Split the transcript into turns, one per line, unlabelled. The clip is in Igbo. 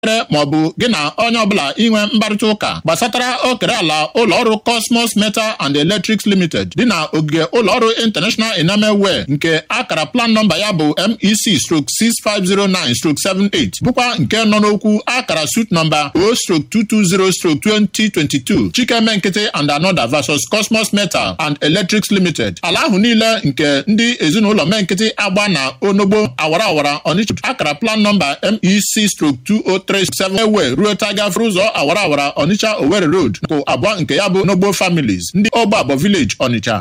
maọbụ gị na onye ọbụla inwe mkparịta ụka gbasatara okere ala ụlọọrụ Cosmos Metal and Electrics Limited dị na ogige ụlọọrụ International Enamel Wear nke akara plan nọmba ya bụ MEC stroke 6509 stroke 78 bụkwa nke nọ n'okwu akara suit nọmba O stroke 220 stroke 2022 Chikeme Nkịtị and Another versus Cosmos Metal and Electrics Limited ala ahụ niile nke ndị ezinụlọ Menkịtị agba na onogbo awara awara Onitsha akara plan nọmba MEC stroke 2037 ewe ruo tagafere ụzọ awara awara Onitsha Owerri Road nkụ abụọ nke ya bụ Nogbo Families ndị Ogbe Abọ Village Onitsha